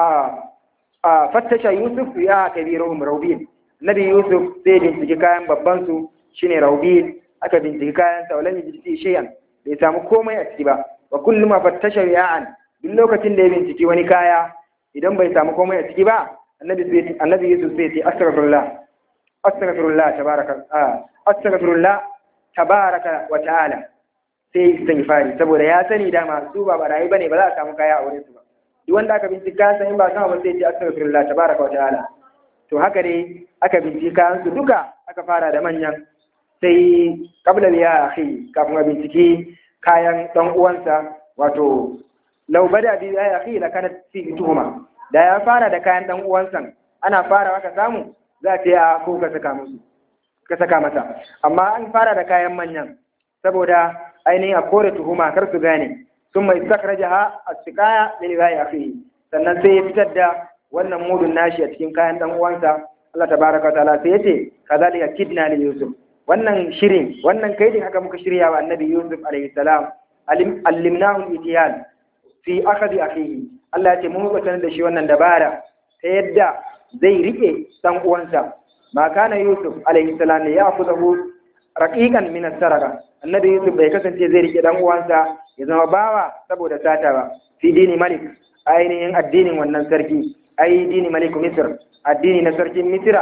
Speaker 3: a fattasha yusuf ya kabiruhum raubin nabi yusuf sai bincike kayan babban su shine raubin aka bincike kayan sa walam yajidi shay'an bai samu komai a ciki ba wa kullu ma fattasha ya'an duk lokacin da ya binciki wani kaya idan bai samu komai a ciki ba annabi sai annabi yusuf sai ce astaghfirullah astaghfirullah tabaraka astaghfirullah tabaraka wa ta'ala sai istighfari saboda ya sani dama su ba barayi bane ba za a samu kaya a wurin su ba duk wanda aka bincika san in ba sama ba sai ce astaghfirullah tabaraka wa ta'ala to haka dai aka bincika su duka aka fara da manyan sai kabla ya akhi kafin a binciki kayan dan uwansa wato law bada bi ya akhi la kana fi tuhuma da ya fara da kayan dan uwansa ana fara aka samu za ta ya ko ka saka musu ka saka masa amma an fara da kayan manyan saboda ainihin a kore tuhuma kar su gane sun mai sakrajaha as-siqaya lil ghaya akhi sannan sai ya fitar da wannan mudun nashi a cikin kayan dan uwansa Allah tabaraka wa ta'ala sai yace kazalika kidna li yusuf wannan shirin wannan kaidin haka muka shirya wa annabi yusuf alaihi salam allimnahu al-itiyal fi akhdi akhihi Allah ya ce mun mutan da shi wannan dabara ta yadda zai rike dan uwansa ma kana yusuf alaihi salam ne ya afudahu raqiqan min as-sarqa annabi yusuf bai kasance zai rike dan uwansa ya zama bawa saboda sata ba fi dini malik ainihin addinin wannan sarki ai dini malik misr addini na sarkin misra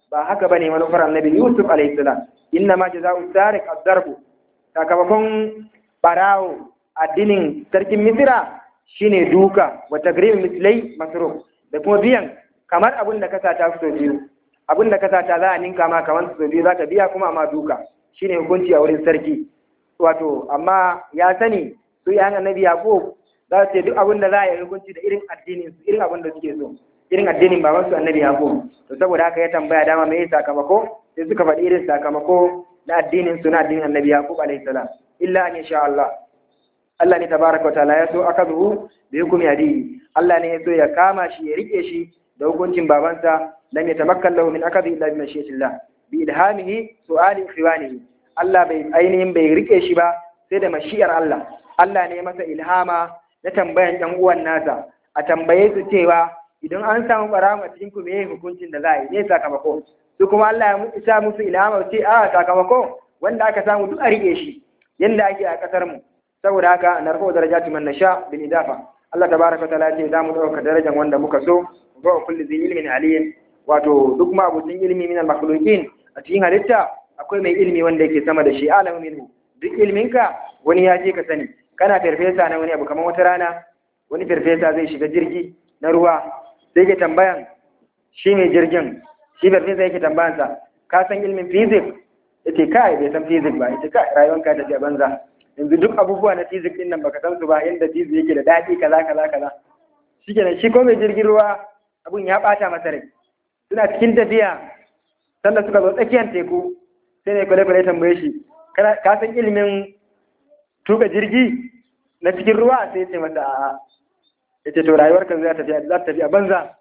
Speaker 3: ba haka bane manufar annabi Yusuf alaihi salam inna ma jazaa'u sariq ad-darbu sakamakon barawo addinin sarkin Misira shine duka wa tagrim mislai masruf da kuma biyan kamar abin da ka sata so biyu abin da ka sata za a ninka ma kamar so biyu zaka biya kuma amma duka shine hukunci a wurin sarki wato amma ya sani su yan annabi Yaqub za su ce duk abin da za a yi hukunci da irin addinin su irin abin da suke so irin addinin baban su annabi Yaqub to saboda haka ya tambaya dama me sakamako sai suka faɗi irin sakamako na addinin su na addinin annabi Yaqub alaihi salam illa an sha Allah Allah ne tabaraka wa ta'ala ya so akazuhu bi hukmi adiyi Allah ne ya so ya kama shi ya rike shi da hukuncin babansa lam yatamakkan lahu min akadhi illa bi mashiyatillah bi ilhamihi su'ali ikhwanihi Allah bai ainihin bai rike shi ba sai da mashiyar Allah Allah ne masa ilhama na tambayan ɗan uwan nasa a tambaye su cewa idan an samu baramu a cikin ku me hukuncin da za a yi ne sakamako su kuma Allah ya sa musu ilhama ce a sakamako wanda aka samu duk a rike shi yanda ake a kasar mu saboda haka narfa'u darajati man nasha bil idafa Allah tabaraka wa ta'ala ce za mu dauka darajar wanda muka so wa kulli zai ilmin aliyin wato duk ma abucin ilmi min al makhluqin a cikin halitta akwai mai ilmi wanda yake sama da shi alamu minhu duk ilminka wani ya je ka sani kana farfesa na wani abu kamar wata rana wani farfesa zai shiga jirgi na ruwa sai ke tambayan shi mai jirgin shi farfesa yake tambayansa ka san ilmin physics yace kai bai san physics ba yace kai rayuwanka ta ce banza yanzu duk abubuwa na physics din nan baka san su ba yanda physics yake da daɗi kaza kaza kaza shikenan shi ko mai jirgin ruwa abun ya ɓata masa rai suna cikin tafiya sannan suka zo tsakiyar teku sai ne kwale kwale tambaye shi ka san ilimin tuka jirgi na cikin ruwa sai ya ce masa a'a ya ce to rayuwar kan za ta tafi a banza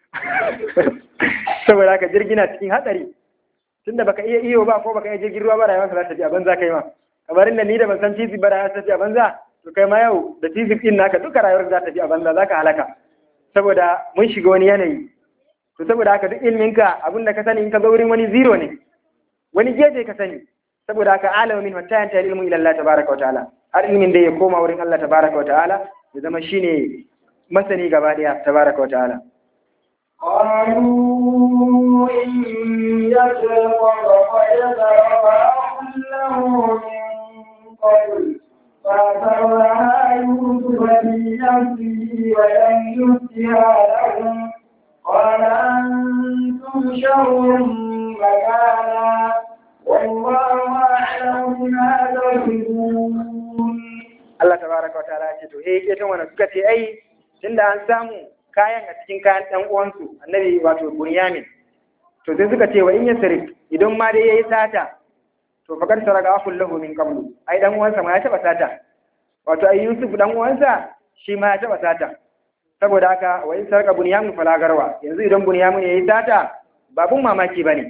Speaker 3: saboda haka jirgi na cikin hatsari tunda baka iya iyo ba ko baka iya jirgin ruwa ba rayuwar ka za ta tafi a banza kai ma kamar inda ni da ban san fizik ba rayuwar ta tafi a banza to kai ma yau da fizik din naka duka rayuwar za ta tafi a banza za ka halaka saboda mun shiga wani yanayi to saboda haka duk ilminka abin da ka sani in ka zo wurin wani zero ne wani gefe ka sani saboda haka alama min hatta yanta ilmu ila Allah tabaraka wa ta'ala har ilmin da ya koma wurin Allah tabaraka wa ta'ala ya zama shine masani gaba daya tabaraka wa ta'ala
Speaker 1: قالوا إن يسرق فقد سرق أخ له من قبل فأسرها يوسف في نفسه ولم يبدها لهم قال أنتم شر مكانا والله أعلم بما تصفون
Speaker 3: Allah tabaraka wa ta'ala ce to eh ketan wannan suka ce ai tunda an samu kayan a cikin kayan ɗan uwansu annabi wato Bunyamin to sai suka ce wa in yasrif idan ma dai yayi sata to fakar saraka akul lahu min qablu ai dan uwansa ma ya taba sata wato ai Yusuf dan uwansa shi ma ya taba sata saboda haka wa in saraka Bunyamin fala garwa yanzu idan Bunyamin yayi sata babun mamaki bane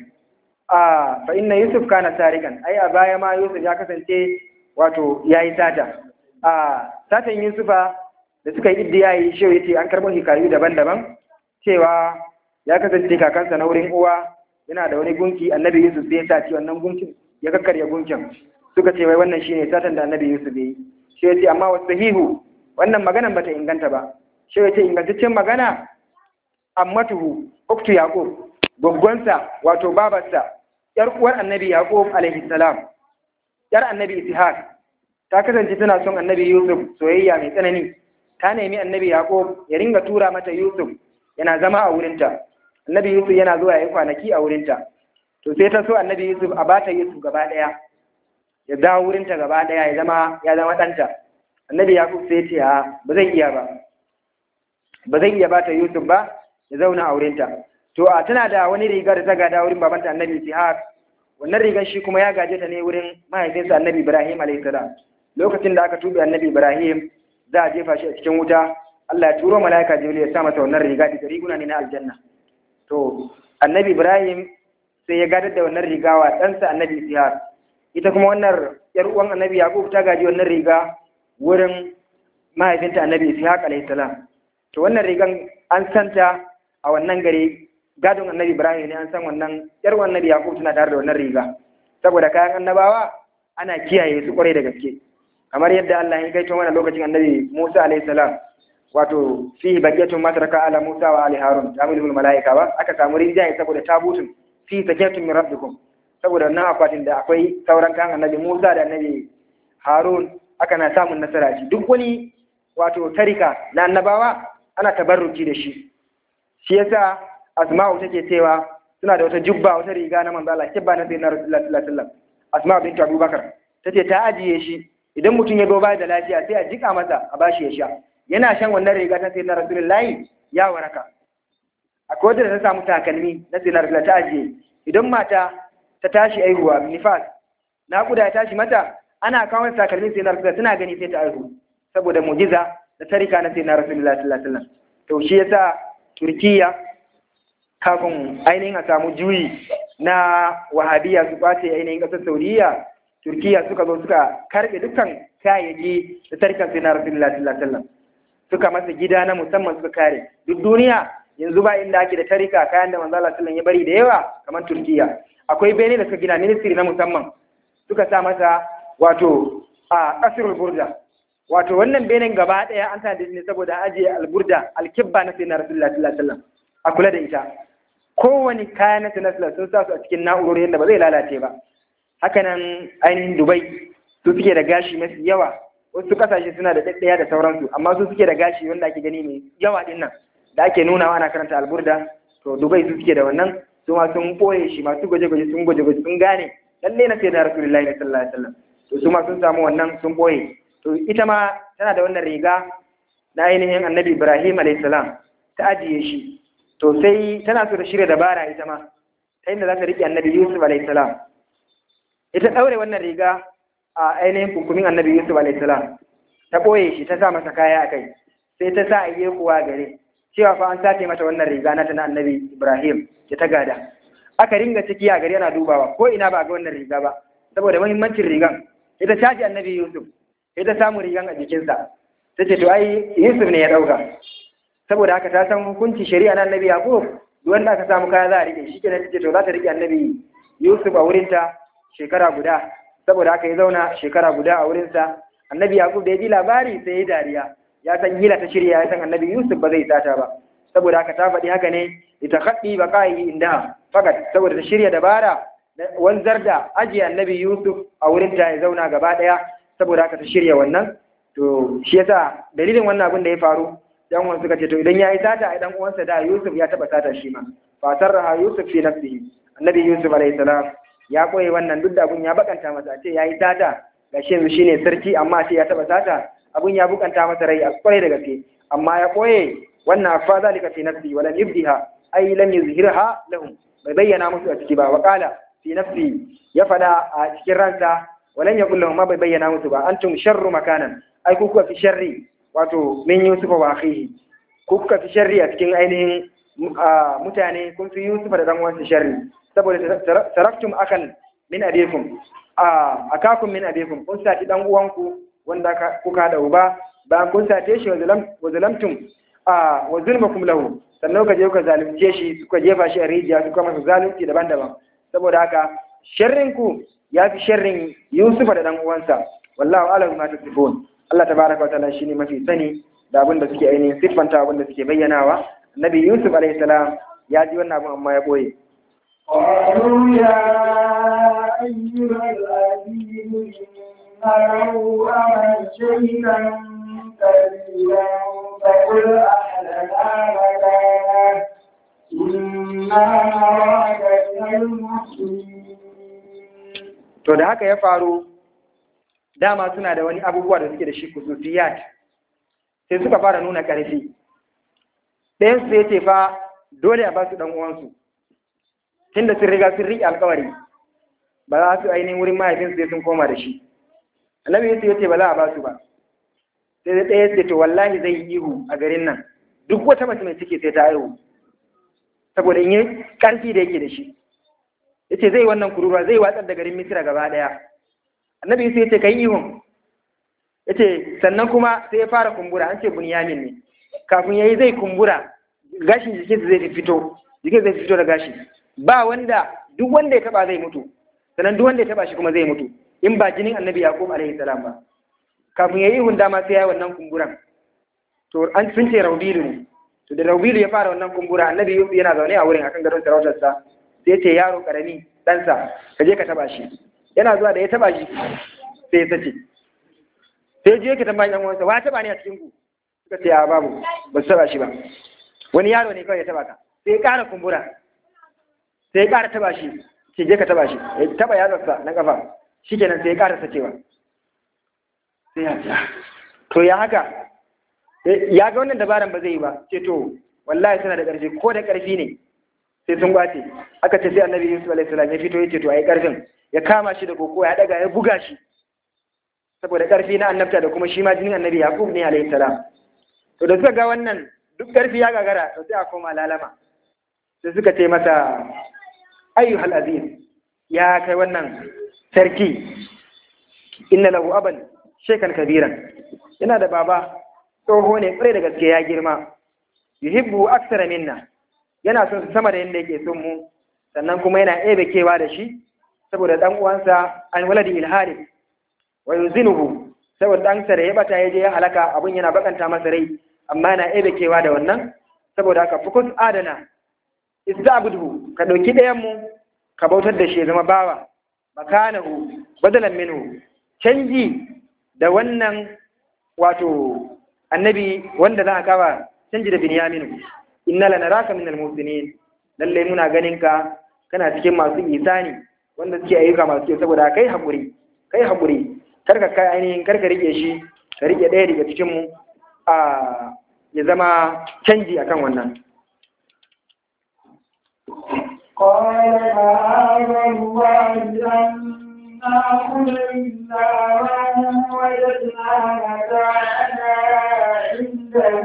Speaker 3: a fa inna Yusuf kana sarikan ai a baya ma Yusuf ya kasance wato yayi sata a satan Yusufa da suka yi iddiyayi shi yace an karɓo hikayu daban-daban cewa ya kasance kakansa na wurin uwa yana da wani gunki annabi Yusuf sai ya saci wannan gunkin ya kakkarya gunkin suka ce wai wannan shine satan da annabi Yusuf ya yi shi yace amma wasu sahihu wannan maganan bata inganta ba shi yace ingantaccen magana ammatuhu uktu yaqub goggonsa wato babarsa yar uwar annabi yaqub alaihi salam yar annabi ishaq ta kasance tana son annabi yusuf soyayya mai tsanani ta nemi annabi yaqub ya ringa tura mata yusuf yana zama a wurinta annabi yusuf yana zuwa yayi kwanaki a wurinta to sai ta so annabi yusuf a bata yusuf gaba daya ya dawo wurinta gaba daya ya zama ya zama danta annabi yaqub sai ce a ba zai iya ba ba zai iya bata yusuf ba ya zauna a wurinta to a tana da wani riga da ta gada wurin babanta annabi ishaq wannan rigar shi kuma ya gaje ta ne wurin mahaifinsa annabi ibrahim alayhi salam lokacin da aka tube annabi ibrahim za a jefa shi a cikin wuta Allah ya turo mala'ika jibril ya sa mata wannan riga da riguna ne na aljanna to annabi ibrahim sai ya gadar da wannan riga wa ɗansa annabi ishaq ita kuma wannan yar uwan annabi yaqub ta gaji wannan riga wurin mahaifinta annabi ishaq alayhi salam to wannan rigan an santa a wannan gari gadon annabi ibrahim ne an san wannan yar uwan annabi yaqub tana tare da wannan riga saboda kayan annabawa ana kiyaye su kwarai da gaske kamar yadda Allah ya gaito mana lokacin annabi Musa alayhi salam wato fihi baqiyatun ma taraka ala Musa wa ali Harun tamilul malaika ba aka samu rinjaye saboda tabutun fi sakatun min rabbikum saboda wannan akwatin da akwai sauran kan annabi Musa da annabi Harun aka na samun nasara shi duk wani wato tarika na annabawa ana tabarruki da shi shi yasa Asma'u take cewa suna da wata jubba wata riga na manzo Allah kibba na sayyidina Rasulullah sallallahu alaihi wasallam Asma'u bint Abubakar tace ta ajiye shi idan mutum ya zo ba da lafiya sai a jika masa a bashi ya sha yana shan wannan riga ta sayyidina Rasulullahi ya waraka akwai wanda ta samu takalmi na sayyidina Rasulullah ta ajiye idan mata ta tashi aihuwa nifas naƙuda ya tashi mata ana kawo takalmin sayyidina Rasulullah suna gani sai ta aihu saboda mujiza da tarika na sayyidina Rasulullah sallallahu alaihi wasallam to shi yasa Turkiya kafin ainihin a samu juyi na wahabiya su kwace ainihin ƙasar Saudiya Turkiya suka zo suka karɓe dukkan kayayyaki da tarikan sai na Rasulullah sallallahu alaihi wasallam suka masa gida na musamman suka kare duk duniya yanzu ba inda ake da tarika kayan da manzo Allah sallallahu ya bari da yawa kamar Turkiya akwai bene da suka gina ministry na musamman suka sa masa wato a kasirul burda wato wannan benen gaba daya an tana ne saboda ajiye alburda alkibba na sayyidina Rasulullah sallallahu alaihi wasallam a kula da ita kowane kayan na sayyidina sun sa su a cikin na'urori yadda ba zai lalace ba hakanan ainihin dubai su suke da gashi mafi yawa wasu kasashe suna da ɗaɗɗaya da sauransu amma su suke da gashi wanda ake gani mai yawa ɗin nan da ake nunawa ana karanta alburda to dubai su suke da wannan su ma sun ɓoye shi masu gwaje-gwaje sun gwaje-gwaje sun gane lalle na sai da rasulullahi sallallahu alaihi wasallam to su ma sun samu wannan sun ɓoye to ita ma tana da wannan riga na ainihin annabi ibrahim alaihi salam ta ajiye shi to sai tana so da shirya dabara ita ma ta inda za ta riƙe annabi yusuf alaihi salam ita ɗaure wannan riga a ainihin kunkumin annabi yusuf alaihissalam ta ɓoye shi ta sa masa kaya a kai sai ta sa ayye kuwa gare cewa fa an sace mata wannan riga na ta na annabi ibrahim da ta gada aka ringa ciki a gari ana dubawa ko ina ba ga wannan riga ba saboda muhimmancin rigan ita caji annabi yusuf ita samu rigan a jikinsa ta ce to ai yusuf ne ya ɗauka saboda haka ta san hukunci shari'a na annabi yaqub duk wanda aka samu kaya za a rike shi kenan ta ce to za ta rike annabi yusuf a wurinta shekara guda saboda haka ya zauna shekara guda a wurinsa annabi yaqub da ya ji labari sai ya dariya ya san hila ta shirya ya san annabi yusuf ba zai sata ba saboda haka ta faɗi haka ne ita kaɗi ba kai inda fakat saboda ta shirya dabara wanzar da ajiye annabi yusuf a wurinta ya zauna gaba ɗaya saboda haka ta shirya wannan to shi yasa dalilin wannan abin da ya faru dan uwan suka ce to idan ya yi sata ai dan uwansa da yusuf ya taɓa sata shi ma fa sarraha yusuf fi nafsihi annabi yusuf alayhi salam ya koye wannan duk da abun ya bakanta masa ce ya yi sata ga shi yanzu shine sarki amma ce ya taba sata abun ya bukanta masa rai a kwarai da gaske amma ya koye wannan afa zalika fi nafsi wala yubdiha ay lam yuzhirha lahum bai bayyana musu a ciki ba wa qala fi nafsi ya fada a cikin ransa walan yaqul lahum ma bai bayyana musu ba antum sharru makanan ai ku kuka fi sharri wato min yusuf wa akhihi ku kuka fi sharri a cikin ainihin mutane kun fi yusuf da dan uwansa sharri saboda taraktum akan min abikum a akakum min abikum kun sati dan uwanku wanda kuka da uba bayan kun sace shi wa zalamtum a wa zulmakum lahu sannan ka je ka zalunce shi suka jefa shi a rijiya suka masa zalunci daban-daban saboda haka sharrin ku ya fi sharrin Yusufa da dan uwansa wallahu a'lam ma tasifun Allah tabaraka wa ta'ala shine mafi sani da abin da suke ainihin siffanta abin da suke bayyanawa Nabi Yusuf alaihi salam ya ji wannan abin amma ya boye
Speaker 1: قالوا يا أيها العزيز إن له أبا شيئا قليلا فقل أهلنا مكانا إنا نراك من المحسنين
Speaker 3: to da haka ya faru dama suna da wani abubuwa da suke da shi kususiyat sai suka fara nuna ƙarfi ɗayan su ya ce fa dole a ba su ɗan uwansu tunda sun riga sun riƙe alƙawari ba za su ainihin wurin mahaifinsu sai sun koma da shi annabi yusuf ya ce ba za a ba su ba sai da ɗaya ce to wallahi zai yi ihu a garin nan duk wata mace mai ciki sai ta haihu saboda in yi ƙarfi da yake da shi ya ce zai wannan kururuwa zai watsar da garin misira gaba ɗaya annabi yusuf ya ce ka yi ihun ya ce sannan kuma sai ya fara kumbura an ce bunyamin ne kafin ya yi zai kumbura gashin jikinsa zai fito jikin zai fito da gashi ba wanda duk wanda ya taba zai mutu sannan duk wanda ya taba shi kuma zai mutu in ba jinin annabi yaqub alaihi salam ba kafin ya yi ihun dama sai ya yi wannan kumburan to an sun ce raubilu ne to da raubilu ya fara wannan kumbura annabi yana zaune a wurin akan gadon sarautarsa sai ce yaro karami ɗansa ka je ka taba shi yana zuwa da ya taba shi sai ya sace sai je ka tambaya yan uwansa wa taba ne a cikin ku suka ce a babu ba su taba shi ba wani yaro ne kawai ya taba ka sai ya ƙara kumbura sai ya ƙara taba shi ce je ka taba shi ya taba yatsarsa na kafa shikenan sai ya ƙara sacewa sai ya ce to ya haka ya ga wannan dabaran ba zai yi ba ce to wallahi suna da ƙarfi ko da ƙarfi ne sai sun gwace aka ce sai annabi yusuf alaihi salam ya fito ya ce to ayi ƙarfin ya kama shi da koko ya daga ya buga shi saboda ƙarfi na annabta da kuma shi ma jinin annabi yaqub ne alaihi salam to da suka ga wannan duk ƙarfi ya gagara to sai a koma lalama sai suka ce masa ayyuhal aziz ya kai wannan sarki inna lahu aban shekan kabiran yana da baba tsoho ne kwarai da gaske ya girma yuhibbu aksara minna yana son su sama da yadda yake son mu sannan kuma yana ebe kewa da shi saboda dan uwansa an waladi ilhari wa yuzinuhu saboda dan sa da ya bata ya je ya halaka abun yana bakanta masa rai amma yana ebe kewa da wannan saboda haka fukus adana ista'budhu ka dauki ɗayan mu ka bautar da shi ya zama bawa makanahu badalan minhu canji da wannan wato annabi wanda za a kawa canji da binyaminu inna lanaraka min almusinin lalle muna ganin ka kana cikin masu isani wanda suke ayyuka masu kyau saboda kai hakuri kai hakuri kar ka kai ainihin kar ka rike shi ka rike ɗaya daga cikin mu a ya zama canji akan wannan
Speaker 1: قال معاذ الله أن نأخذ إلا من وجدنا متاعنا عنده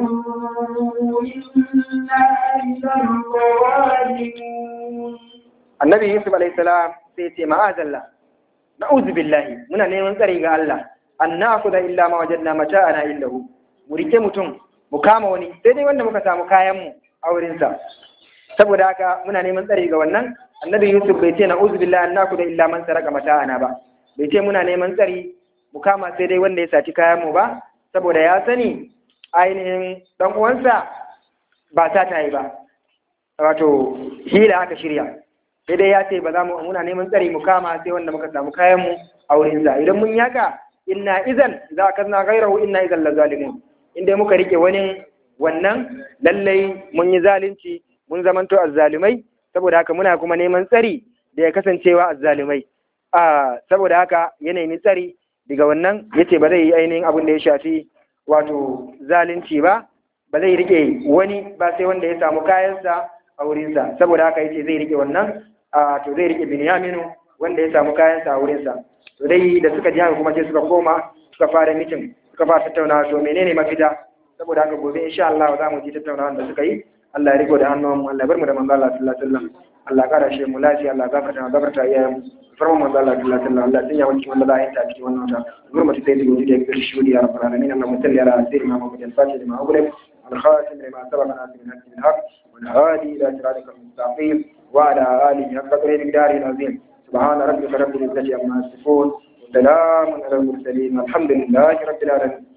Speaker 1: إنا إذا لظالمون
Speaker 3: annabi yusuf alayhi salam sai ya ce ma'azalla na'udhu billahi muna neman tsari ga Allah an na'khudha illa ma wajadna mata'ana illahu mu rike mutum mu kama wani sai dai wanda muka samu kayan mu a wurin sa saboda haka muna neman tsari ga wannan annabi yusuf bai ce na'udhu billahi an na'khudha illa man saraka mata'ana ba bai ce muna neman tsari mu kama sai dai wanda ya saci kayan mu ba saboda ya sani ainihin dan uwansa ba ta tayi ba wato hila aka shirya sai dai ya ce ba za mu muna neman tsari mu kama sai wanda muka samu kayan mu a wurin sa idan mun yaka inna idan za ka na gairahu inna idan la zalimun in dai muka rike wani wannan lallai mun yi zalunci mun zamanto azzalumai saboda haka muna kuma neman tsari da ya kasancewa azzalumai a saboda haka ya nemi tsari daga wannan yace ba zai yi ainihin abin da ya shafi wato zalunci ba ba zai rike wani ba sai wanda ya samu kayansa a wurinsa saboda haka yace zai rike wannan a to zai rike Binyaminu wanda ya samu kayansa a wurinsa to dai da suka ji haka kuma sai suka koma suka fara mitin suka fara tattaunawa to menene mafita saboda haka gobe insha Allah za mu ji tattaunawa da suka yi Allah ya riko da hannun mu Allah ya bar mu da manzo Allah sallallahu alaihi wasallam Allah ya kara shi mu lafiya Allah ya gafarta mu gafarta iyayen mu farman manzo Allah sallallahu alaihi wasallam Allah ya sanya mu cikin wanda za a yi ta cikin wannan wata gurmata sai da gudi da ya shi ya rabbal alamin Allah mutalli ala sayyidina Muhammad al-Fatih lima ughliq الخاتم لما سبق ناصر الحق بالحق والهادي الى صراطك المستقيم وعلى اله حق قدره مقداره العظيم سبحان ربك رب العزه عما يصفون وسلام على المرسلين والحمد لله رب العالمين